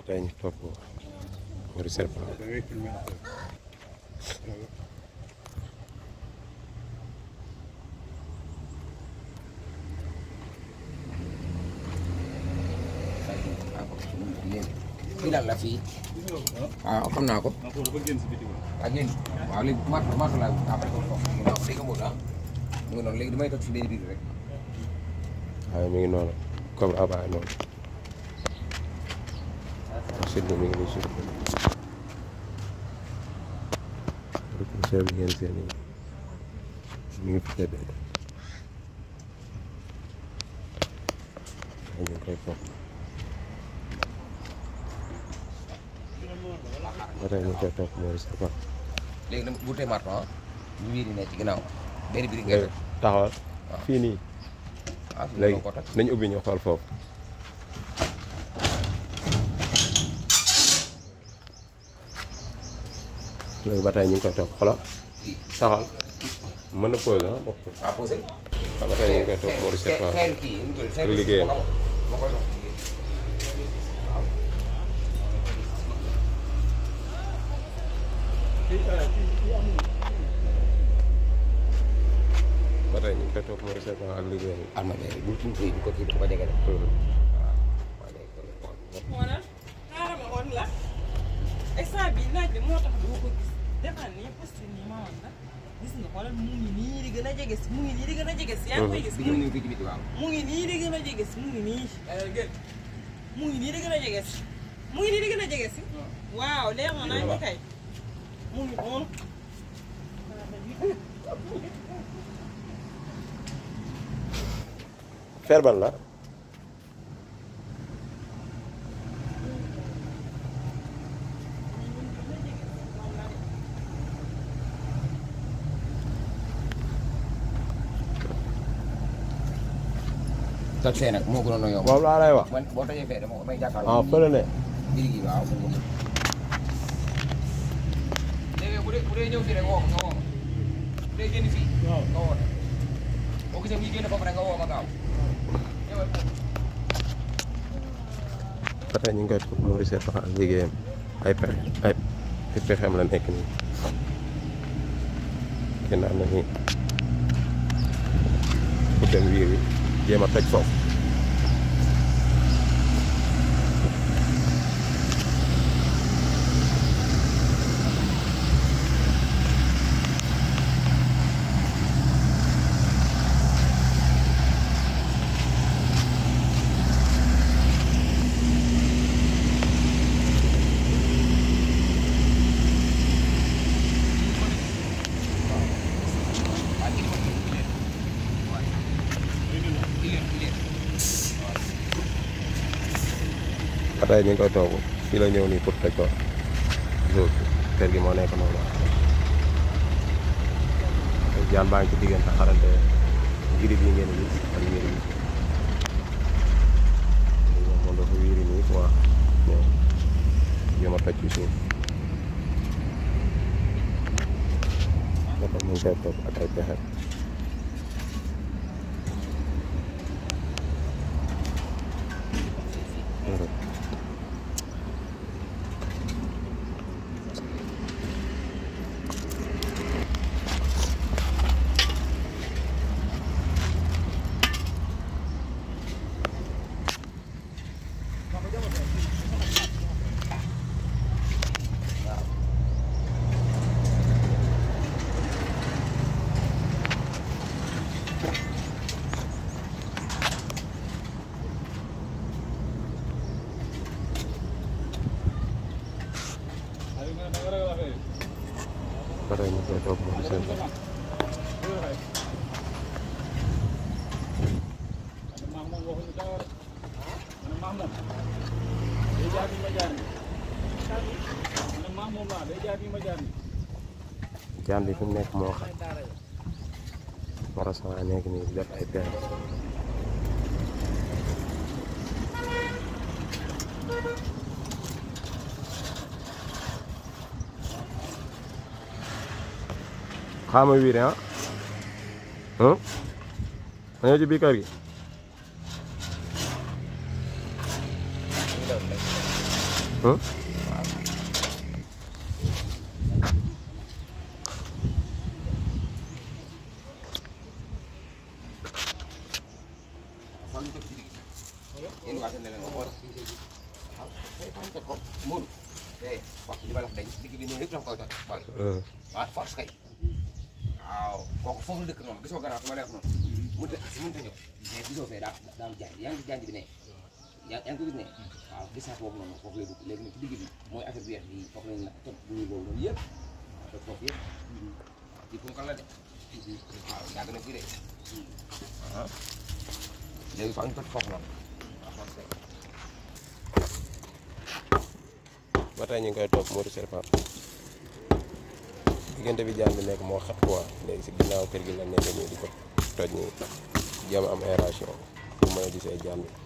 tey ñu topp Mory Serpent da ngay filmé après. fii daal la fii waaw xam naa ko ah foofu dafa génn si biti ba. ak yéen waaw léegi mat mat laa après ko foofu mu naaw léegi amul ah mu ngi noonu léegi damay toog si benn biir rek waaye mi ngi noonu comme abaay noonu sud bi mi ngi nii sud bi ricochet bi ngeen seen nii mi ngi fi tëddee ñu ngi koy topp ba tey ñu ngi koy topp Mory Serpent léegi dama bu tee mat ah bu biir yi ne ci ginnaaw benn biir ngay léegi taxawal fii nii ah fii léegi ko toj nañ ubbi ñu xool foofu léegi ba tey ñu ngi koy topp xoolal taxawal mën na pause ah bokk ah posé ba tey ñu ngi koy topp Mory Serpent xeer kii nu mu tudd xeer liggéeyam. ma koy dox ba tey ñu ngi koy topp Mory Serpent ak liggéeyam am na léegi bu ñu kii bu ko kii bu ko jege de Mhm. waaw waaw léegi kon xool xoolal xaaral ma woon la instant bi naaj bi moo tax doo ko gis defal nii poste nii ma woon la gis nga xoolal mu ngi nii di gën a jege si mu ngi nii di gën a jege si yaa ngi koy gis bi mu ñu ngi ngi fii ci biti waaw mu ngi nii di gën a jege si mu ngi nii mu ngi nii di gën a jege si mu ngi nii di gën a jege si waaw leer na nañ ñu kay mu ngi noonu fer ban la toj fee nag moo gënoon a yomb moom laa lay wax man boo tojee fee dama may jàkkaarloo ah fële ne biir gi waaw léegi bu dee bu dee ñëw fii rek woo ma nga woo ma bu dee génn fii nga woo ma boo gisee muy génn foofu rek nga woo ma gaaw ñëwal ba tey ñu ngi koy topp Mory Serpent ak liggéeyam ay pexe ay ay pexeem la nekk nii ginnaaw na nii pour dem wiir wi jéem a toj foofu ba tey ñu ngi koy toog fii la ñëw nii pour toj ko jour kër gi moo nekk noonu jaan baa ngi ci diggante xarante girib yi ngeen gis ak wiir yi moom moom dafa wiiri nii quoi ñëw jéem a toj ci suuf ba tey ñu ngi koy toog ak ay pexe ba tey ñu ngi koy toog moom seen jaan bi fi mu nekk moo xam Mara Sama nekk nii di def ay pexe xaama wiire ah ah dañoo ci biir kër gi Hum? fan ñu teg ci digg yéen waa seen leneen nga xool waaw tey fan ñu teg ko Modou tey wax li ma la wax dañ digg bi noonu yëpp dafa koy toj bal Hum. waaw force kay waaw kooku foofu la dëkk noonu gisoo garaaw su ma leex noonu mënut a si mënut a ñëw mais gisoo fee daa daa am janj yaa ngi gis janj bi ne yaa yaa ngi ko gis ne waaw gis naa boobu noonu foofu lay dugg léegi nag ci digg bi mooy affaire bi weex bi foofu lañ la toj bu ñuy boobu noonu yëpp waaw toj foofu yëpp waaw kii punkal la de waaw yàgg na fii de ah léegi fa ñu toj foofu noonu waaw force kay ba tey ñu ngi koy topp Modou Serpent diggante bi jaan bi nekk moo xat quoi léegi si ginnaaw kër gi la nekk nii di ko toj nii jéem a am aération pour mën a gisee jaan bi